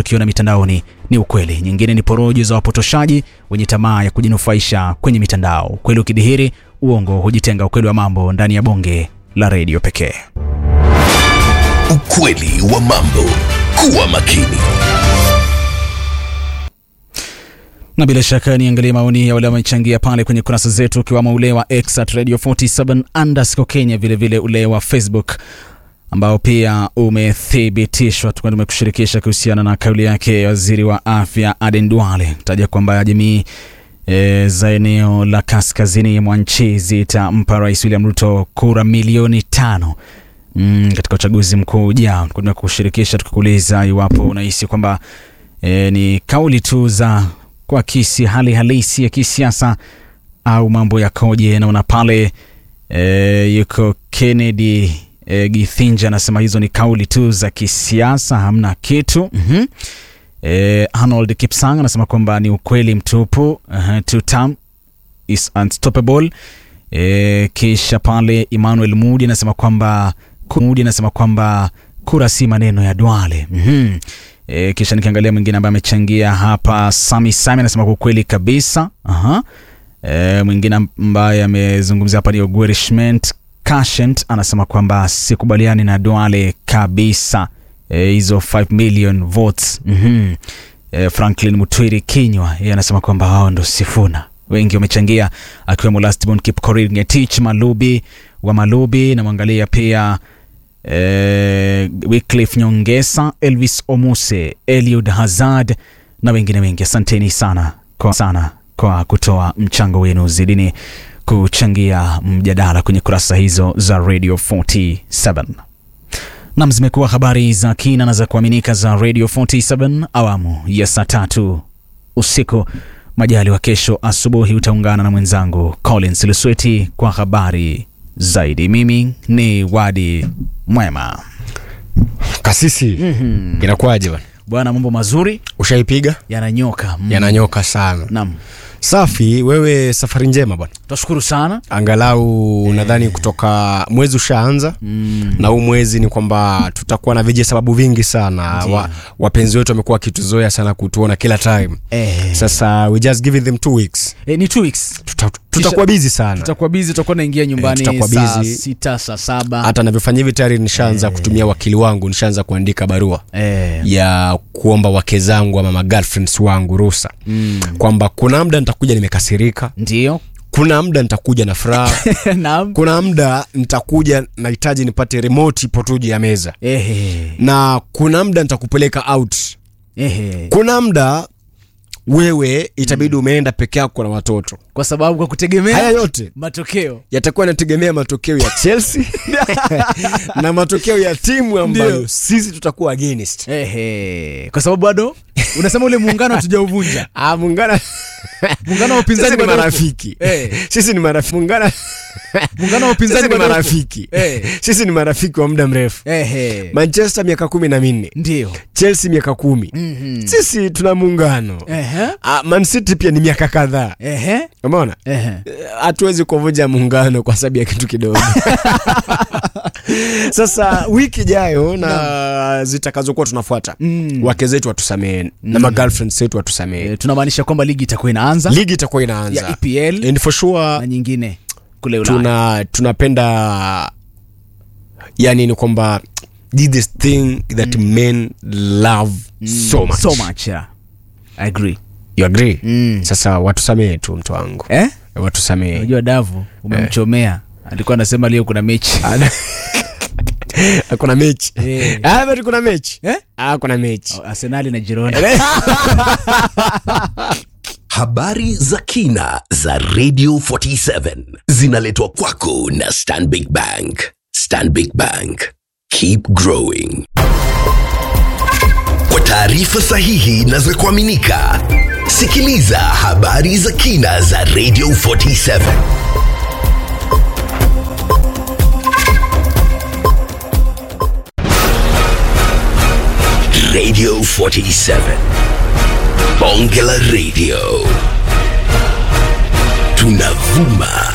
unachokiona mitandaoni ni ukweli, nyingine ni porojo za wapotoshaji wenye tamaa ya kujinufaisha kwenye mitandao. Ukweli ukidhihiri, uongo hujitenga. Ukweli wa mambo ndani ya bonge la redio pekee. Ukweli wa mambo. Kuwa makini. na bila shaka niangalie maoni ya wale wamechangia pale kwenye kurasa zetu, ukiwamo ule wa X at radio 47 underscore Kenya, vilevile ule wa Facebook ambao pia umethibitishwa. Tukuwa tumekushirikisha kuhusiana na kauli yake waziri wa afya Aden Duale taja kwamba jamii e, za eneo la kaskazini mwa nchi zitampa Rais William Ruto kura milioni tano mm, katika uchaguzi mkuu ujao. Tukuwa tumekushirikisha tukikuuliza iwapo unahisi kwamba e, ni kauli tu za kuakisi hali halisi ya kisiasa au mambo yakoje? Naona pale e, yuko Kennedy e, Githinja anasema hizo ni kauli tu za kisiasa, hamna kitu. mm-hmm. E, Arnold Kipsang anasema kwamba ni ukweli mtupu. uh-huh. Two term is unstoppable. E, kisha pale Emmanuel Mudi anasema kwamba Mudi anasema kwamba kura si maneno ya Duale. mm-hmm. E, kisha nikiangalia mwingine ambaye amechangia hapa, Sami Sami anasema kwa kweli kabisa. Aha. E, mwingine ambaye amezungumzia hapa ni Ogwerishment Kashent anasema kwamba sikubaliani na Duale kabisa hizo e, 5 million votes. mm-hmm. E, Franklin Mutwiri Kinywa yeye anasema kwamba wao ndo Sifuna. Wengi wamechangia akiwemo Lastborn Kipkorir Ngetich Malubi wa Malubi, namwangalia pia Eh, Wycliffe Nyongesa, Elvis Omuse, Eliud Hazard na wengine wengi. Asanteni sana kwa, sana kwa kutoa mchango wenu, zidini kuchangia mjadala kwenye kurasa hizo za Radio 47. Nam, zimekuwa habari za kina na za kuaminika za Radio 47 awamu ya saa tatu usiku. Majali wa kesho asubuhi utaungana na mwenzangu Collins Lusweti kwa habari zaidi. Mimi ni Wadi Mwema. Kasisi, mm-hmm. inakuwaje bwana? Bwana, mambo mazuri Ushaipiga? yananyoka. mm. Yananyoka sana. Naam, Safi, wewe safari njema bwana. tunashukuru sana. Angalau nadhani kutoka mwezi ushaanza mm. na huu mwezi ni kwamba tutakuwa na vije sababu vingi sana. Ndiyo. Wa, wapenzi wetu wamekuwa wakituzoea sana kutuona kila time. eh, Sasa we just giving them two weeks. eh, ni two weeks Tuta, tutakuwa busy sana. tutakuwa bizi, tutakuwa naingia nyumbani tutakuwa saa busy. sita saa saba Hata navyofanya hivi tayari nishaanza kutumia wakili wangu, nishaanza kuandika barua eh, ya kuomba wake zangu ama magirlfriends wangu ruhusa mm. kwamba kuna muda nitakuja nimekasirika, ndio kuna muda nitakuja na furaha, naam kuna muda nitakuja nahitaji nipate remote ipo tu juu ya meza, ehe, na kuna muda nitakupeleka out, ehe. kuna muda wewe itabidi umeenda peke yako na watoto. kwa sababu kwa kutegemea Haya yote matokeo yatakuwa yanategemea matokeo ya Chelsea na matokeo ya timu ambayo Ndio. sisi tutakuwa against. ehe, kwa sababu bado unasema ule muungano hatujauvunja Ah, muungano muungano wa upinzani sisi ni bado upo. marafiki Eh. sisi ni marafiki muungano muungano wa upinzani sisi ni bado upo. marafiki Eh. sisi ni marafiki wa muda mrefu ehe, manchester miaka kumi na minne ndio chelsea miaka kumi Mhm. sisi tuna muungano ehe, Ah, man city pia ni miaka kadhaa ehe, umeona ehe. Eh, hatuwezi kuvunja muungano kwa sababu ya kitu kidogo sasa wiki ijayo na zitakazokuwa tunafuata Mm. wake zetu watusamehe na magirlfriends wetu watusamehe Eh, tunamaanisha kwamba ligi itakuwa inaanza ligi itakuwa ya inaanza EPL and for sure na nyingine kule Ulaya. tuna tunapenda yani ni kwamba this thing that men love so much so much yeah. I agree. you agree Mm. sasa watusamehe tu mtu wangu Eh? watusamehe Unajua Davu umemchomea. Alikuwa anasema leo kuna mechi. kuna mechi Eh. Ah, but kuna mechi Eh? ah, kuna mechi Arsenali na Girona. Habari za kina za Radio 47 zinaletwa kwako na Stanbic Bank. Stanbic Bank. Keep growing. Kwa taarifa sahihi na za kuaminika, sikiliza habari za kina za Radio 47. Radio 47. Bonge la Radio. Tunavuma